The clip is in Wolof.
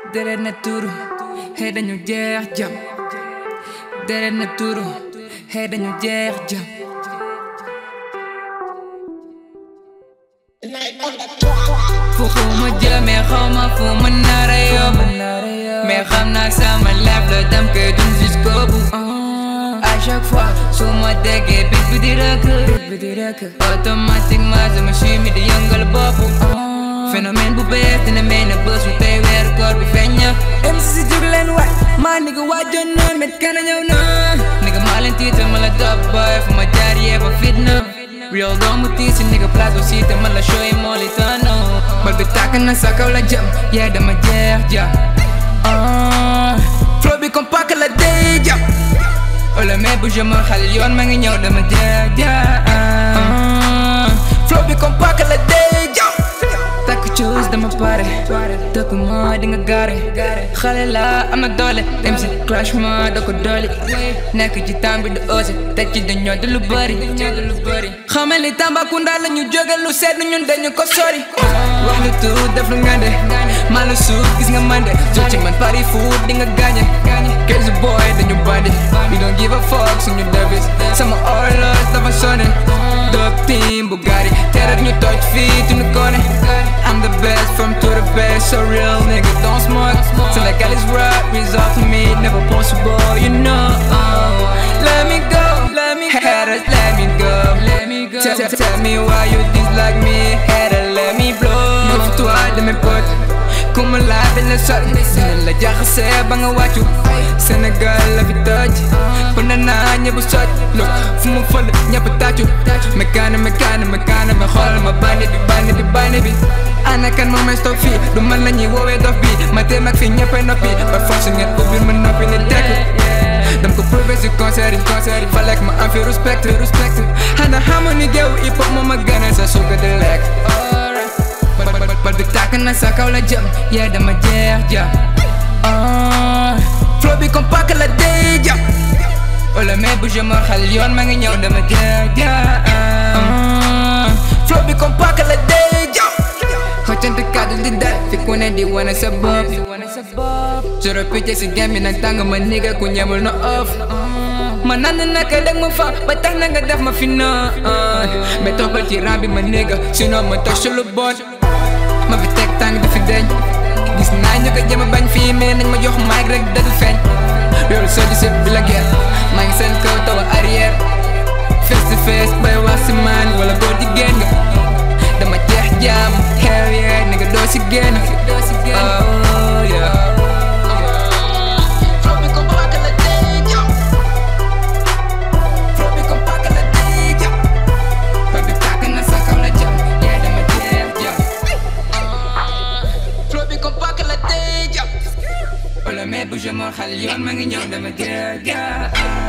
deret na tuuru xëy dañu jeex jam deret na tuuru xëy dañu jeex jam fu fu ma jëmee xaw ma fu ma nar a yóbbu mais xam naa sama lef la dem koy dund jusqu'au bout à chaque fois su ma déggee bit bi di rëkk automatiquement sama chimie di yëngal bopp phénomène bu bees dina mel ne bés bu tey weeru koor bi feeñ na MC si jug leen waay maa nigga waajoon na met kana ñëw na nigga maa leen tiital ma la dop boy fu ma jaar yee ba fitna real doomu tiisi nigga place aussi te man la show yi moo li tano bal bi tàkk na sa kaw la jëm yee dama jeex ja flow bi comme paak la day jàpp wala mais bu je ma xal yoon ma ngi ñëw dama jeex ja flow bi comme paak la day jàpp takk cuus dama pare dëkk ma di nga gaare xale la am na doole dem si clash ma da ko doole nekk ci temps bi du osé teg ci dañoo di lu bëri xamal ni Tambacounda la ñu jóge lu seet ñun dañu ko sori wax lu tuut def lu ngande maa la suuf gis nga mande jo ci man pari foot di nga gaañe Crazy boy dañu bandi we don't give a fuck suñu devis sama orlos dafa sonné dog team bu gari terat ñu toj fii tu ñu kone I'm the best from to the best, so real nigga don't smoke Senegal is rap, result to me, never possible, you know Let me go, let me go, haters, let me go, let me go Tell, tell me why you dislike me, hater, let me blow Neuf toi de mes potes, ku ma laaj dañ la sol Dinañ la jaxase ba nga wàccu Sénégal la fi toj Bëna naa ñëpp soj Look fu ma fël ñëpp tàccu Mekaane mekaane mekaane ma xool ma bandi bi bandi bi bandi bi ana kan moo may stop fii du man la ñuy woowee dof bi ma téem ak fii ñëppay noppi ba force ngeen ubbil ma noppi ni tekk dam ko prouvé si concert yi concert yi falek ma am fi respect respect xanaa xamu ni géew hip hop moo ma gënal sa suuga di lekk bal bi tàkk na sa kaw la jëm yee dama jeex jam flow bi comme paak la day jam wala mais bu je ma xal yoon ma ngi ñëw dama jeex jam flow bi comme paak la day jam xëccante kàddu di dal fi ku ne di wane sa bopp soro picc si game bi nag tàng ma nigga ku ñemul na off ma nand naka dag ma fa ba tax na nga def ma fi na mais toppal ci ram bi ma nigga sinon ma toj su lu bon ma fi teg tàng di fi deñ gis naa ñu ko jëm a bañ fii mais nañ ma jox mic rek dadu feeñ loolu soo gisee bi la guerre maa ngi seen kaw tawa arrière face to face bay wax si man wala góor jigéen nga dama jeex jaam hell yeah nigga doo si génn oh yeah Flow bi comme paaka la day jam. Flow bi comme paaka la day jam. Bal bi tàkk na sa kaw la jam. Yeah, dama jeex jam. Flow bi comme paaka la day jam. wala mais bu je ma xal yoon ma ngi ñëw dama jeex jam.